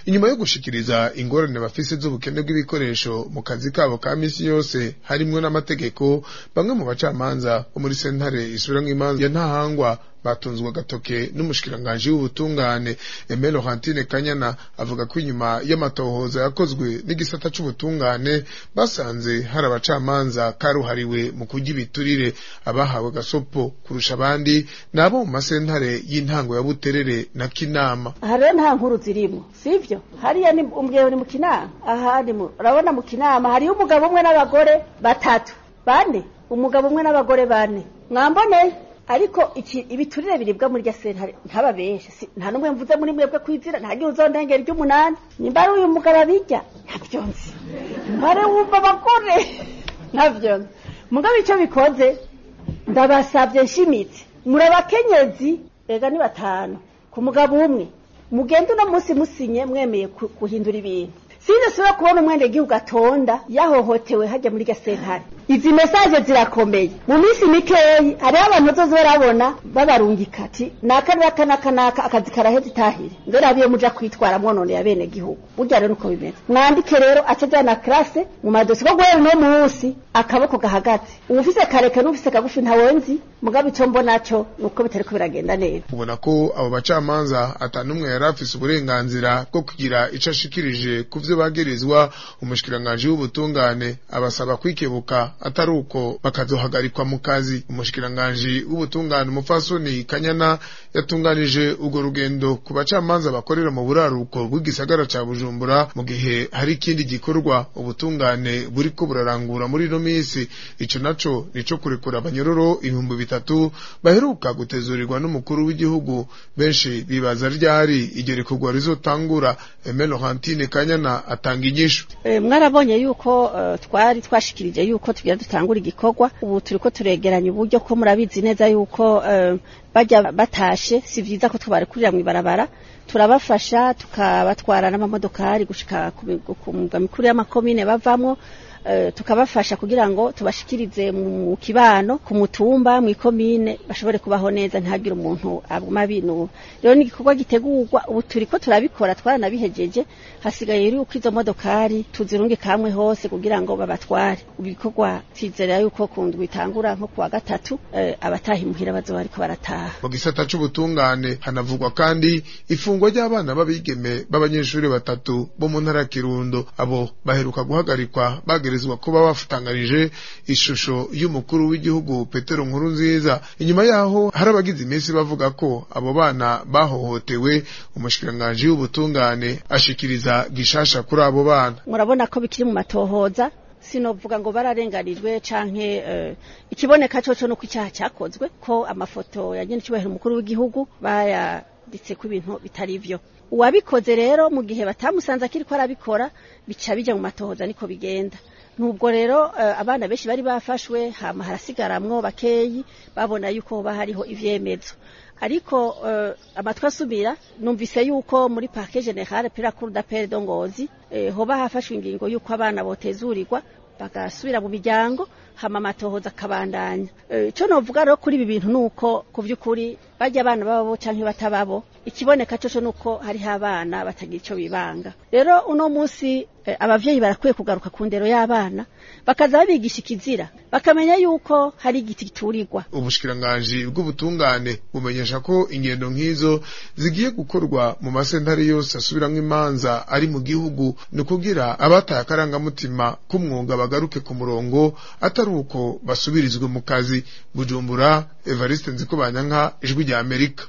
inyuma yo gushikiriza ingorane bafise z'ubukene bw'ibikoresho mu kazi kabo ka misi yose harimwo n'amategeko bamwe mu bacamanza bo muri sentare isubiramwo imanza ya ntahangwa batunzwe agatoke n'umushikiranganji w'ubutungane Aimé Laurentine Kanyana avuga ko inyuma y'amatohoza yakozwe n'igisata c'ubutungane basanze hari abacamanza karuhariwe mu kurya ibiturire abahawe gasopo kurusha abandi nabo mu masentare y'intango ya Buterere na Kinama aha rero nta nkuru zirimo sivyo hariya ni umbwiye ni mu kinama aha ni mu urabona mu kinama hariyo umugabo umwe n'abagore batatu bane umugabo umwe n'abagore bane mwamboneye ariko iki ibiturire biribwa muri rya sentare ntaba benshi si- nta numwe mvuze muri mwebwe kwizira nta gihe uzondengera iry'umunani nimba ari uyu mugabo abirya ntabyo nzi mbare wumva abagore ntabyo nzi mugabo icyo bikoze ndabasabye nshimitse muri abakenyezi ega ni batanu ku mugabo umwe mugende uno munsi musinye mwemeye ku- guhindura ibintu sinasubira kubona umwenegihugu atonda yahohotewe hajya muri gasentare izi mesaje zirakomeye mu minsi mikeyi hariho abantu bazoza barabona babarungika ati naka naka naka naka akazi karaheze itahire mbere abiyo muja kwitwara mwononeye abenegihugu burya rero uko bimeze mwandike rero aca ajyana classe mu madosi ko guhera uno munsi akaboko gahagaze uwufise kareke n'ufise kagufi ntawonzi mugabo icyo mbona cyo ni uko bitariko biragenda neza ubona ko abo bacamanza atanumwe yari afise uburenganzira bwo kugira ico ashikirije ku vyo bagirizwa umushikiranganji w'ubutungane abasaba kwikebuka atari uko bakazohagarikwa mu kazi umushikiranganji w'ubutungane umupfasoni kanyana yatunganije urwo rugendo ku bacamanza bakorera mu buraruko bw'igisagara ca bujumbura mu gihe hari ikindi gikorwa ubutungane buriko burarangura muri ino misi ico naco nico kurekura abanyororo ibihumbi bitatu baheruka gutezurirwa n'umukuru w'igihugu benshi bibaza ryari iryo rekurwa rizotangura Aimé Laurentine Kanyana atanga inyishu Eh, mwarabonye yuko eh, twari twashikirije yuko tugira dutangura igikorwa ubu turiko turegeranya uburyo ko murabizi neza yuko eh, bajya batashe si vyiza ko tubarekurira mw'ibarabara turabafasha tukabatwara n'amamodokari gushika ku mi- ku mugwa mikuru y'amakomine bavamwo eh, tukabafasha kugira ngo tubashikirize mu kibano ku mutumba mw'ikomine bashobore kubaho neza ntihagire umuntu aguma binura rero ni igikorwa gitegurwa ubu turiko turabikora twaranabihejeje hasigaye yuko izo modokari tuzirunge kamwe hose kugira ngo babatware ibikorwa twizera yuko kundwa itangura nko kuwa gatatu eh, abataha imuhira bazoba bariko barataha mu gisata c'ubutungane hanavugwa kandi ifungwa ry'abana b'abigeme b'abanyeshuri batatu bo mu ntara ya Kirundo abo baheruka guhagarikwa bagerezwa kuba bafutanganije ishusho y'umukuru w'igihugu Petero Nkurunziza inyuma yaho hari abagize iminsi bavuga ko abo bana bahohotewe umushikiranganji w'ubutungane ashikiriza gishasha kuri abo bana murabona ko bikiri mu matohoza sinovuga ngo bararenganijwe canke uh, ikiboneka coco nuko icyaha cyakozwe ko amafoto ya nyene cyubahiro umukuru w'igihugu bayanditse ko ibintu bitari vyo uwabikoze rero mu gihe batamusanze akiri ko arabikora bica bija mu matohoza niko bigenda nubwo rero uh, abana benshi bari bafashwe hama harasigaramwo bakeyi babona yuko hoba hariho ivyemezo ariko uh, amatwi asubira numvise yuko muri parke generale pera cour d'appel de Ngozi eh, hoba hafashwe ingingo yuko abana botezurirwa bagasubira mu miryango hama amatohoza akabandanya ico e, novuga rero kuri ibi bintu nuko ku vy'ukuri barya abana bababo canke batababo ikiboneka coco nuko hariho abana batagira ico bibanga rero uno musi e, abavyeyi barakwiye kugaruka ku ndero y'abana bakaza babigisha ikizira bakamenya yuko hari igiti giturirwa ubushikiranganji bw'ubutungane bumenyesha ko ingendo nk'izo zigiye gukorwa mu masentare yose asubiramwo imanza ari mu gihugu ni ukugira abataye akarangamutima k'umwuga bagaruke ku murongo atari uko basubirizwe mu kazi bujumbura evariste nzikobanyanka ijwi rya amerika